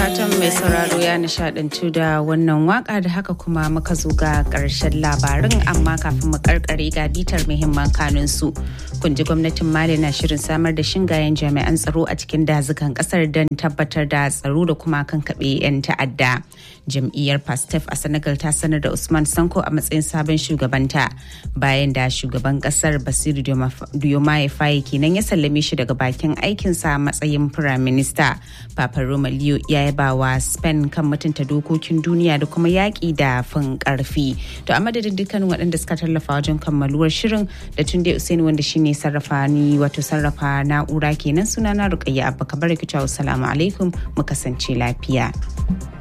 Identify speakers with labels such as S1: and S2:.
S1: fatan mai sauraro ya nishadantu da wannan waka da haka kuma muka zo ga karshen labarin amma kafin mu karkare ga bitar muhimman kanun su kun ji gwamnatin mali na shirin samar da shingayen jami'an tsaro a cikin dazukan kasar don tabbatar da tsaro da kuma kankaɓe 'yan ta'adda jam'iyyar pastef a senegal ta sanar da usman sanko a matsayin sabon shugabanta bayan da shugaban kasar basiru diomaye faye kenan ya sallame shi daga bakin aikinsa a matsayin firaminista papa roma leo ya yaba wa spain kan mutunta dokokin duniya da kuma yaƙi da fin ƙarfi to a madadin dukkanin waɗanda suka tallafa wajen kammaluwar shirin da tun dai usaini wanda shine sarrafa ni wato sarrafa na'ura kenan sunana rukayya abba kabar salamu alaikum mu kasance lafiya.